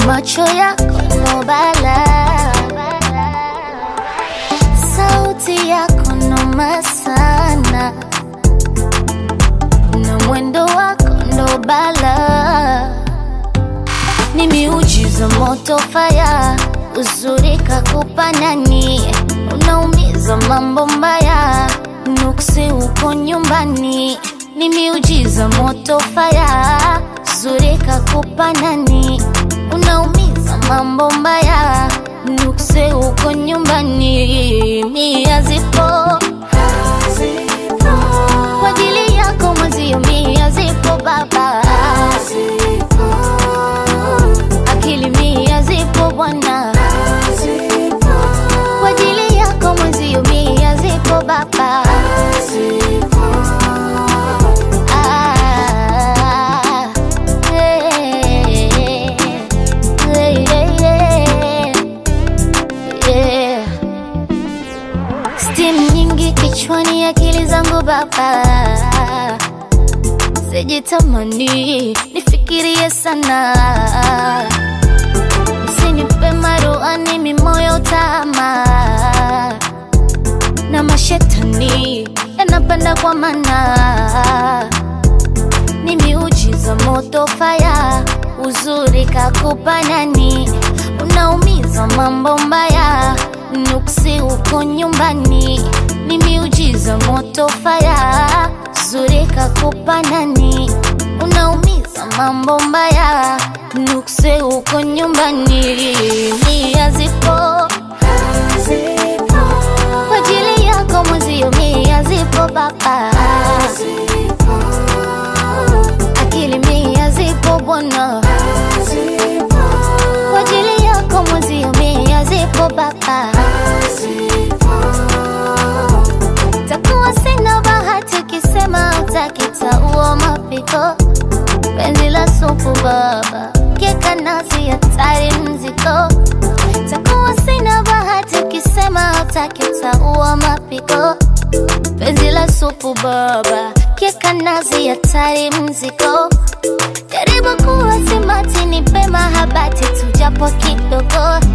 macho yako ndo balaa, sauti yako noma sana, na mwendo wako ndo balaa, ni miujiza moto faya, uzuri kakupa nani, unaumiza mambo mbaya, nuksi uko nyumbani, ni miujiza moto faya, uzuri kakupa nani, unaumiza mambo mbaya, nuksi uko nyumbani, mia zipo kwa ajili yako mwenzio, mia zipo baba, akili mia zipo bwana, kwa ajili yako mwenzio, mia zipo baba. Ah, eh, eh, eh, eh. Steam nyingi kichwani, akili zangu baba, sijitamani nifikirie sana, usinipe maruani mimoyo tama na mashetani yanapanda kwa mana, ni miujiza moto faya, uzuri kakupa nani, unaumiza mambo mbaya, nuksi uko nyumbani, ni miujiza moto faya, uzuri kakupa nani, unaumiza mambo mbaya, nuksi uko nyumbani, nia zipo kwa ajili yako mwenzio, mia zipo baba, akili mia zipo bwana, kwa ajili yako mwenzio, mia zipo baba. Takuwa sina bahati ukisema utakitaua mapiko, penzi la supu baba, keka nazi hatari mziko takuwa sina bahati ukisema utakitaua mapiko, penzi la supu baba, keka nazi hatari mziko, jaribu kuwa simati, nipe mahabati tujapo kidogo,